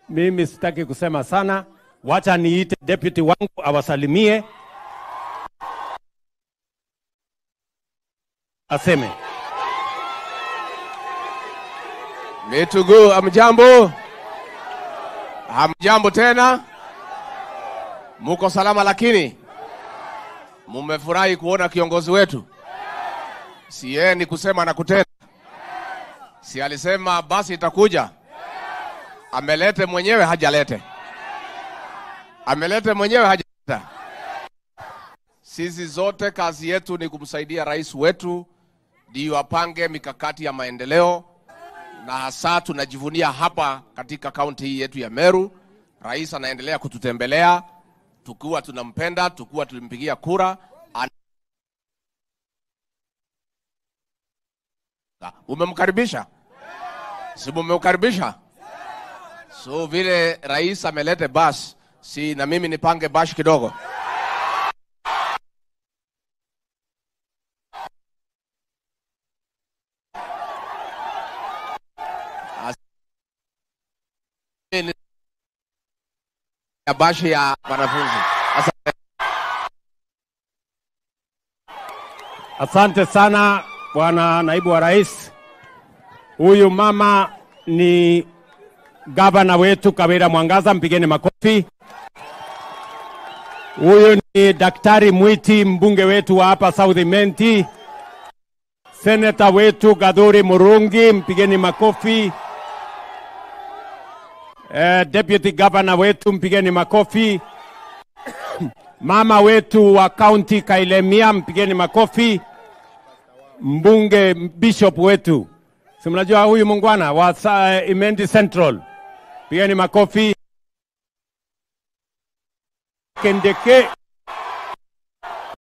Mimi sitaki kusema sana, wacha niite deputy wangu awasalimie, aseme. Mitugu, amjambo? Hamjambo tena? Muko salama lakini? Mumefurahi kuona kiongozi wetu? Si yeye ni kusema na kutenda? Si alisema basi itakuja? Amelete mwenyewe hajalete? Amelete mwenyewe hajaleta? Sisi zote kazi yetu ni kumsaidia rais wetu ndio apange mikakati ya maendeleo na hasa tunajivunia hapa katika kaunti hii yetu ya Meru. Rais anaendelea kututembelea tukiwa tunampenda, tukiwa tulimpigia kura. An- Umemkaribisha? Si mumemkaribisha? So vile rais amelete bas, si na mimi nipange bash kidogo. ya bashi ya wanafunzi. Asante. Asante sana bwana naibu wa rais. Huyu mama ni gavana wetu Kawira Mwangaza, mpigeni makofi. Huyu ni daktari Mwiti, mbunge wetu wa hapa South Menti. Seneta wetu Gadhuri Murungi, mpigeni makofi. Eh, deputy governor wetu mpigeni makofi. Mama wetu wa county Kailemia, mpigeni makofi. Mbunge bishop wetu, si mnajua huyu mungwana wa sa- Imendi Central, pigeni makofi. Kendeke